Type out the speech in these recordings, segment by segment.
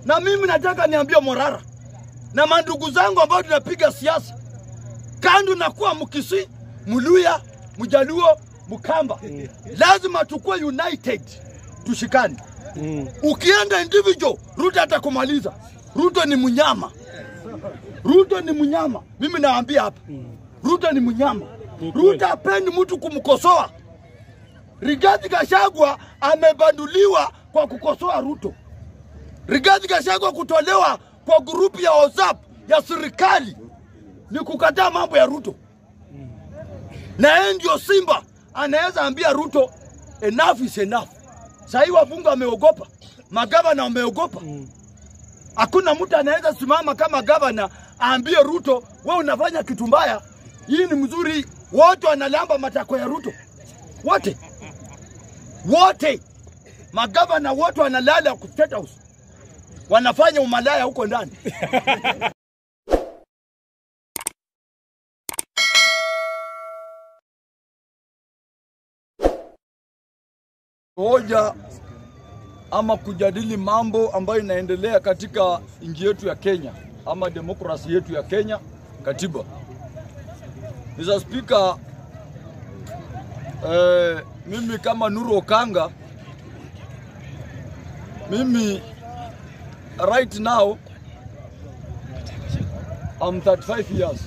Na mimi nataka niambie Morara na mandugu zangu ambao tunapiga siasa, kando na kuwa Mkisi, Mluya, Mjaluo, Mkamba, lazima tukue united, tushikane. Ukienda individual, Ruto atakumaliza. Ruto ni mnyama, Ruto ni mnyama. Mimi nawaambia hapa, Ruto ni mnyama. Ruto hapendi mtu kumkosoa. Rigathi Gachagua amebanduliwa kwa kukosoa Ruto. Rigathi Gachagua kutolewa kwa grupu ya WhatsApp ya serikali ni kukataa mambo ya Ruto, na yeye ndio Simba anaweza ambia Ruto enough is enough. Sahii wabunge wameogopa, magavana wameogopa. Hakuna mtu anaweza simama kama gavana aambie Ruto, we unafanya kitu mbaya, hii ni mzuri. Wote wanalamba matako ya Ruto, wote wote, magavana wote wanalala ku State House, wanafanya umalaya huko ndani. hoja ama kujadili mambo ambayo inaendelea katika nchi yetu ya Kenya ama demokrasi yetu ya Kenya, katiba. Mr. Speaker, eh, mimi kama Nuru Okanga, mimi right now I'm 35 years.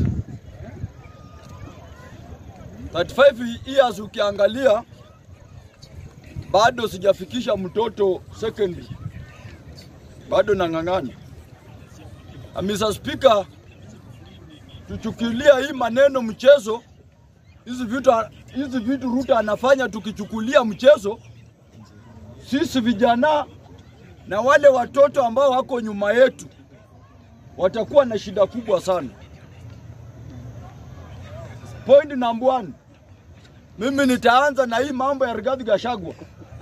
35 years ukiangalia bado sijafikisha mtoto secondary, bado nang'ang'ana. Na Mr. Speaker, tuchukulia hii maneno mchezo, hizi vitu hizi vitu Ruto anafanya tukichukulia mchezo, sisi vijana na wale watoto ambao wako nyuma yetu watakuwa na shida kubwa sana. Point number one, mimi nitaanza na hii mambo ya Rigathi Gachagua.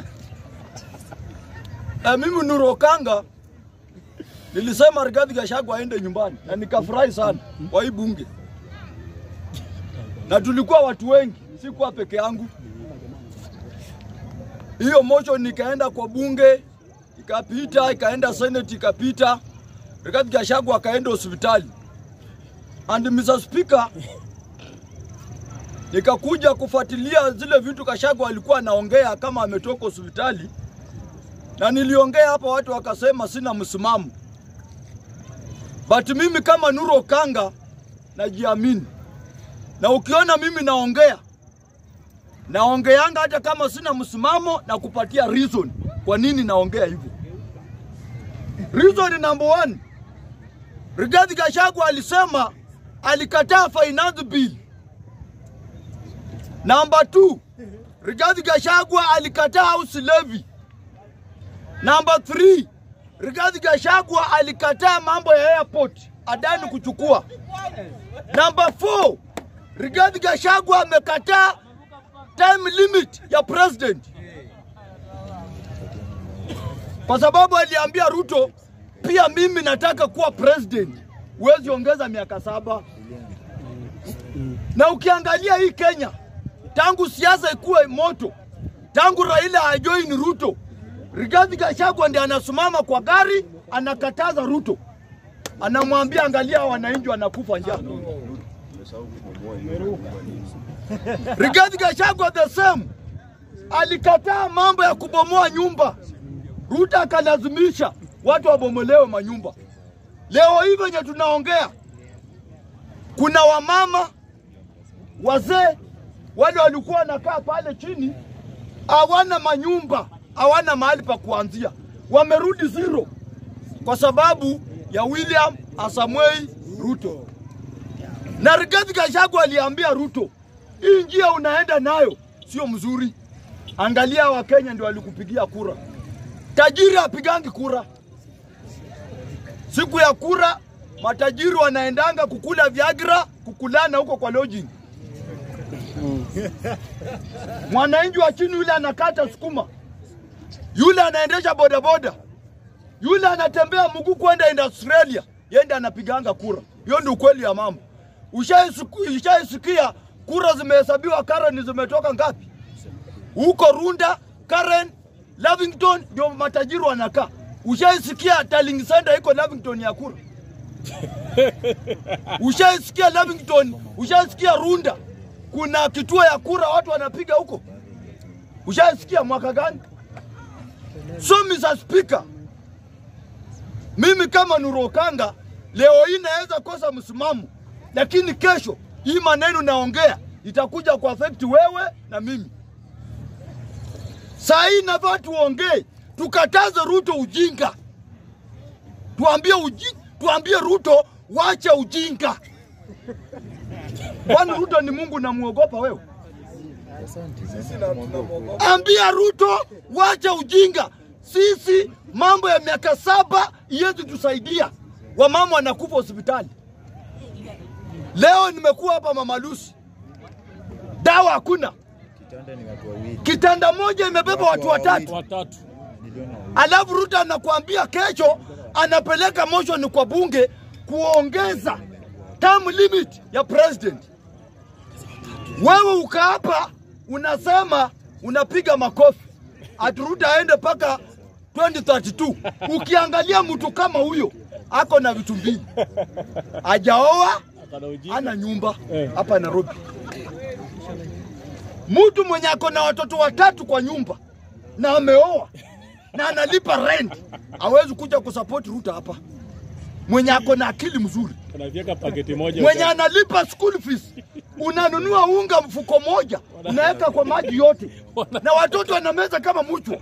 Na mimi Nuru Okanga nilisema Rigathi Gachagua aende nyumbani na nikafurahi sana kwa hii bunge, na tulikuwa watu wengi, sikuwa peke yangu. Hiyo motion nikaenda kwa bunge ikapita, ikaenda senate ikapita, Rigathi Gachagua akaenda hospitali. And Mr. Speaker, nikakuja kufuatilia zile vitu Gachagua alikuwa anaongea kama ametoka hospitali, na niliongea hapa, watu wakasema sina msimamo, but mimi kama Nuru Okanga najiamini, na ukiona mimi naongea naongeanga hata kama sina msimamo na kupatia reason kwa nini naongea hivyo. Reason number one, Rigathi Gachagua alisema alikataa finance bill. Number two, Rigathi Gachagua alikataa house levy. Number three, Rigathi Gachagua alikataa mambo ya airport Adani kuchukua. Number four, Rigathi Gachagua amekataa time limit ya president kwa sababu aliambia Ruto, pia mimi nataka kuwa president, huwezi ongeza miaka saba. Na ukiangalia hii Kenya, tangu siasa ikuwe moto, tangu Raila ajoin Ruto, Rigathi Gachagua ndiye anasimama kwa gari, anakataza Ruto, anamwambia angalia, wananchi wanakufa njaa. Rigathi Gachagua the same, alikataa mambo ya kubomoa nyumba. Ruto akalazimisha watu wabomolewe manyumba. Leo hii venye tunaongea, kuna wamama wazee wale walikuwa wanakaa pale chini, hawana manyumba, hawana mahali pa kuanzia, wamerudi zero kwa sababu ya William Asamoei Ruto. Na Rigathi Gachagua aliambia Ruto, hii njia unaenda nayo sio mzuri. Angalia, Wakenya ndio walikupigia kura. Tajiri apigangi kura. Siku ya kura, matajiri wanaendanga kukula Viagra, kukulana huko kwa lodging. Mwananchi wa chini yule anakata sukuma, yule anaendesha bodaboda, yule anatembea mguu kwenda Australia, yende anapiganga kura. Hiyo ndio ukweli ya mambo. Ushaisikia kura zimehesabiwa, Karen zimetoka ngapi? Huko Runda, Karen, Lavington ndio matajiri wanakaa. Ushaisikia Darling Center iko Lavington ya kura? Ushaisikia Lavington? Ushaisikia Runda kuna kituo ya kura watu wanapiga huko? Ushaisikia mwaka gani? So Mr. Speaker, mimi kama Nurokanga leo hii naweza kosa msimamo, lakini kesho hii maneno naongea itakuja ku affect wewe na mimi. Saa hii nafaa tuongee, tukataze Ruto ujinga, tuambie uji, tuambie Ruto wacha ujinga. Kwani Ruto ni Mungu namuogopa wewe? Ambia Ruto wacha ujinga. Sisi mambo ya miaka saba iwezi tusaidia, wamama wanakufa hospitali. Leo nimekuwa hapa Mama Lucy, dawa hakuna, Kitanda ni watu wawili. kitanda moja imebeba watu watatu, watatu Niliona wawili. alafu Ruto anakuambia kesho anapeleka motion kwa bunge kuongeza term limit ya president. Wewe uka hapa unasema unapiga makofi ati Ruto aende mpaka 2032. Ukiangalia mtu kama huyo ako na vitu mbili, hajaoa akana ujinga ana nyumba Eh. hapa Nairobi. Mtu mwenye ako na watoto watatu kwa nyumba na ameoa na analipa rent, hawezi kuja kusupport Ruto hapa. Mwenye ako na akili mzuri, anavieka paketi moja mwenye analipa school fees, unanunua unga mfuko moja unaweka kwa maji yote, na watoto wanameza kama mchwa.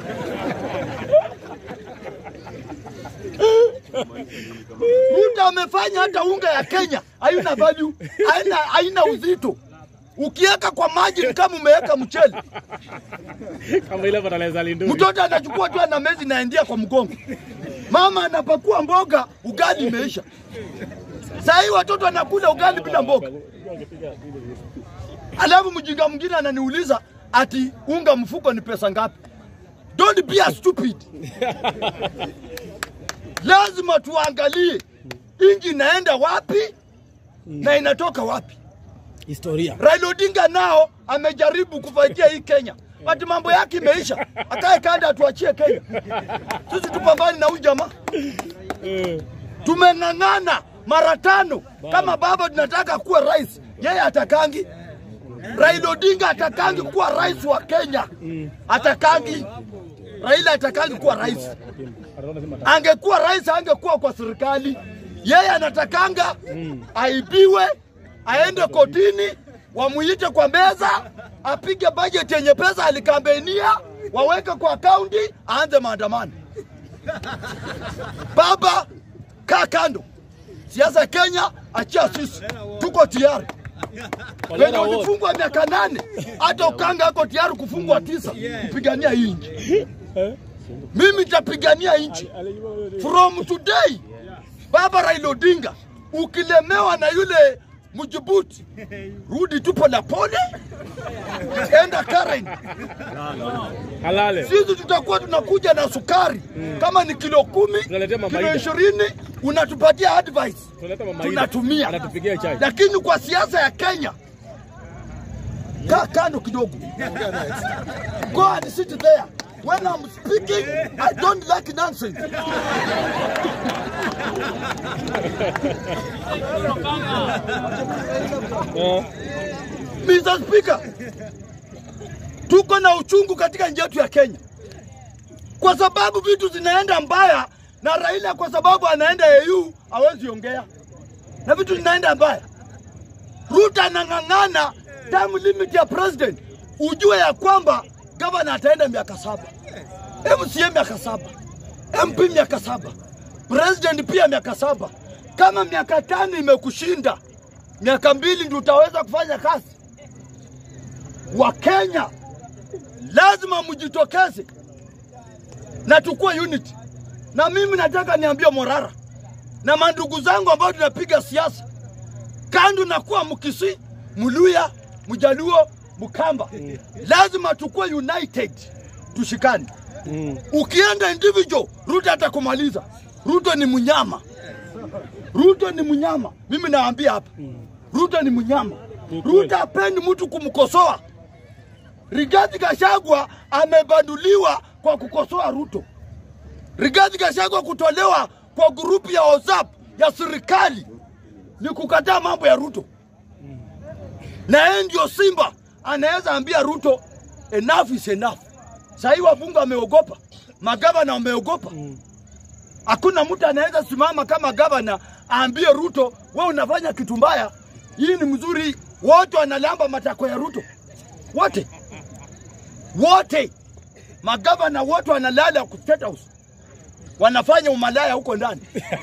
Ruto amefanya hata unga ya Kenya haina value, haina, haina uzito. Ukiweka kwa maji ni kama umeweka mchele. kama ile fertilizer linduri Mtoto anachukua tu ana mezi naendia kwa mgongo, mama anapakua mboga, ugali imeisha. Saa hii watoto wanakula ugali bila mboga. Alafu mjinga mwingine ananiuliza ati unga mfuko ni pesa ngapi? Don't be a stupid. Lazima tuangalie inji inaenda wapi na inatoka wapi. historia Raila Odinga nao amejaribu kufaitia hii Kenya, but mambo yake imeisha. Akae kanda atuachie Kenya, sisi tupambane na huyu jamaa. Eh, Tumeng'ang'ana mara tano, kama baba tunataka kuwa rais, yeye atakangi. Raila Odinga atakangi kuwa rais wa Kenya, atakangi. Raila atakangi kuwa rais. ataona sema Angekuwa rais, angekuwa kwa serikali. Yeye anatakanga aibiwe, aende kotini, wamuite kwa meza, apige bajeti yenye pesa alikambenia, waweke kwa akaunti, aanze maandamano. Baba, kaa kando. Siasa Kenya, achia sisi, tuko tayari. Wenye Waliona wote. walifungwa miaka nane, hata Ukanga ako tayari kufungwa tisa kupigania hii nchi. Mimi nitapigania nchi from today. Baba Raila Odinga, ukilemewa na yule Mjibuti, rudi tu polepole, enda Karen. halale Sisi tutakuwa tunakuja na sukari kama ni kilo kumi, Tunaletea Mama kilo Ida. ishirini, unatupatia advice tunaleta mama Ida. tunatumia, anatupigia chai lakini kwa siasa ya Kenya kaa kando kidogo. Go and sit there. When I'm speaking, I don't like nonsense. Eh, Mr. Speaker, tuko na uchungu katika nchi yetu ya Kenya kwa sababu vitu zinaenda mbaya, na Raila kwa sababu anaenda AU hawezi ongea, na vitu zinaenda mbaya. Ruto anang'ang'ana term limit ya president, ujue ya kwamba gavana ataenda miaka saba, MCA miaka saba, MP miaka saba, president pia miaka saba. Kama miaka tano imekushinda, miaka mbili ndio utaweza kufanya kazi. Wakenya lazima mjitokeze na tukue unity. Na mimi nataka niambie Morara na mandugu zangu ambao tunapiga siasa, kando na kuwa Mkisii, Mluya, Mjaluo, Mkamba, lazima tukue united, tushikane. mm. Ukienda individual, Ruto atakumaliza. Ruto ni mnyama, Ruto ni mnyama. Mimi nawaambia hapa, Ruto ni mnyama. Ni kweli. Ruto hapendi mtu kumkosoa. Rigathi Gachagua amebanduliwa kwa kukosoa Ruto. Rigathi Gachagua kutolewa kwa grupu ya WhatsApp ya serikali ni kukataa mambo ya Ruto, na yeye ndio Simba anaweza ambia Ruto enough is enough. Sahii wabunge wameogopa, magavana wameogopa. Hakuna mtu anaweza simama kama gavana aambie Ruto, we unafanya kitu mbaya, hii ni mzuri. Wote wanalamba matako ya Ruto, wote wote, magavana wote wanalala ku State House, wanafanya umalaya huko ndani.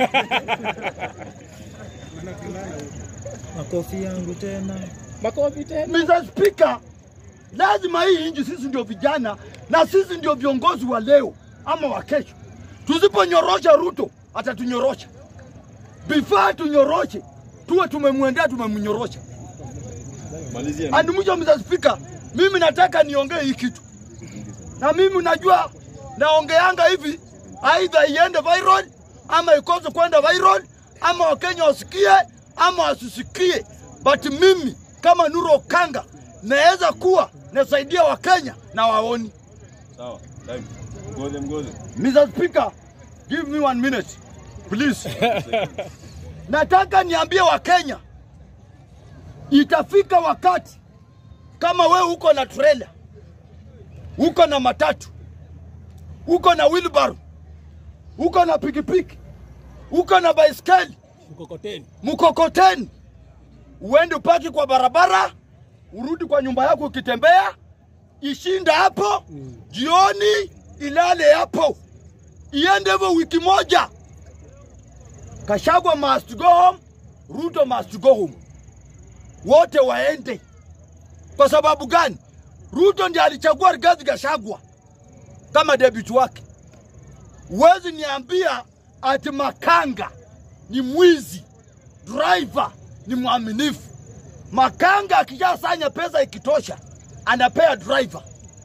Makofi yangu tena. Makofi tena. Mr. Speaker, lazima hii nchi sisi ndio vijana na sisi ndio viongozi wa leo ama wa kesho. Tusiponyorosha Ruto atatunyorosha. Before tunyoroshe, tuwe tumemwendea tumemnyorosha. Malizia. And mwisho, Mr. Speaker, mimi nataka niongee hii kitu, na mimi najua naongeanga hivi, aidha iende viral ama ikose kwenda viral, ama Wakenya wasikie ama wasisikie, but mimi kama Nuru Okanga naweza kuwa nasaidia Wakenya na waoni. Sawa. Time. Ngoze mgoze. Mr. Speaker, give me one minute please. Nataka niambie Wakenya, itafika wakati kama we uko na trailer, uko na matatu, uko na wheelbarrow, uko na pikipiki, uko na baiskeli, Mkokoteni. mkokoteni, uende upaki kwa barabara, urudi kwa nyumba yako ukitembea, ishinda hapo, jioni ilale hapo, iende hivyo wiki moja. Kashagwa must go home, Ruto must go home, wote waende. Kwa sababu gani? Ruto ndiye alichagua Rigathi Gachagua kama debut wake. Huwezi niambia ati Makanga ni mwizi, driver ni mwaminifu. Makanga akishasanya pesa ikitosha, anapea driver.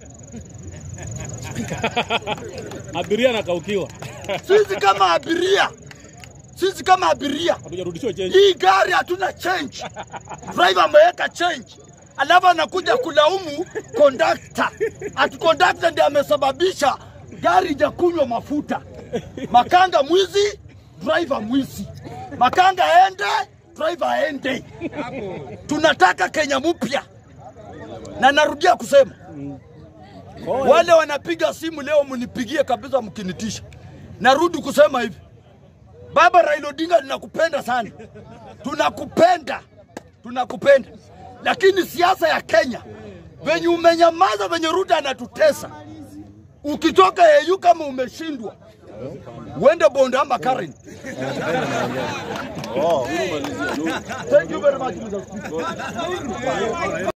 Abiria nakaukiwa. Sisi kama abiria, sisi kama abiria, Hatujarudishiwa change. hii gari hatuna change, driver ameweka change, alafu anakuja kulaumu kondakta, ati kondakta ndiye amesababisha gari ijakunywa mafuta. Makanga mwizi, driver mwizi. Makanga aende, driver aende. Tunataka Kenya mpya, na narudia kusema wale wanapiga simu leo, mnipigie kabisa mkinitisha. Narudi kusema hivi, Baba Raila Odinga, tunakupenda sana, tunakupenda, tunakupenda, lakini siasa ya Kenya venye umenyamaza, venye Ruto anatutesa, ukitoka EU kama umeshindwa, uende Bondo ama Karen. Thank you very much, Mr. Speaker.